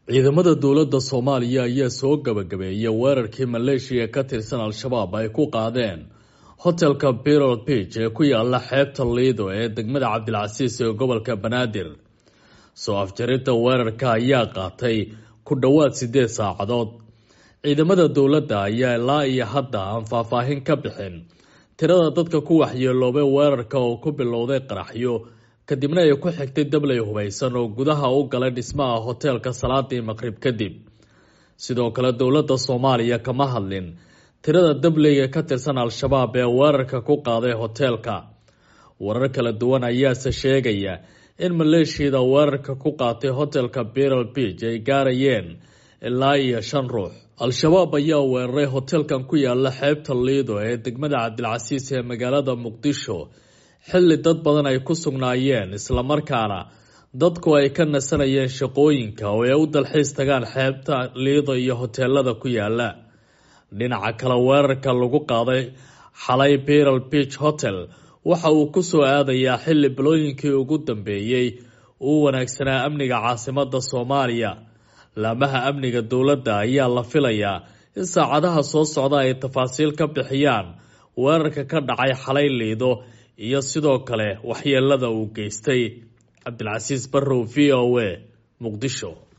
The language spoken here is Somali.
ciidamada dowladda soomaaliya ayaa soo gabagabeeyay weerarkii maleeshiya ka tirsan al-shabaab ay ku qaadeen hotelka birol beach ee ku yaala xeebta liido ee degmada cabdilcasiis ee gobolka banaadir soo afjarinta weerarka ayaa qaatay ku dhowaad siddeed saacadood ciidamada dowladda ayaa ilaa iyo hadda aan faahfaahin ka bixin tirada dadka ku waxyeeloobay weerarka oo ku bilowday qaraxyo kadibna ay ku xigtay dabley hubaysan oo gudaha u galay dhismaha hoteelka salaadii maqrib kadib sidoo kale dowladda soomaaliya kama hadlin tirada dableyga ka tirsan al-shabaab ee weerarka ku qaaday hoteelka warar kala duwan ayaase sheegaya in maleeshiyada weerarka ku qaatay hotelka birol beach ay gaarayeen ilaa iyo shan ruux al-shabaab ayaa weeraray hoteelkan ku yaala xeebta liido ee degmada cabdilcasiis ee magaalada muqdisho xilli dad badan ay ku sugnaayeen islamarkaana dadku ay ka nasanayeen shaqooyinka oo ay u dalxiis tagaan xeebta liido iyo hoteelada ku yaala dhinaca kale weerarka lagu qaaday xalay birol beach hotel waxa uu ku soo aadayaa xilli bilooyinkii ugu dambeeyey uu wanaagsanaa amniga caasimada soomaaliya laamaha amniga dowladda ayaa la filayaa in saacadaha soo socda ay tafaasiil ka bixiyaan weerarka ka dhacay xalay liido iyo sidoo kale waxyeelada uu geystay cabdilcasiis barrow v o a muqdisho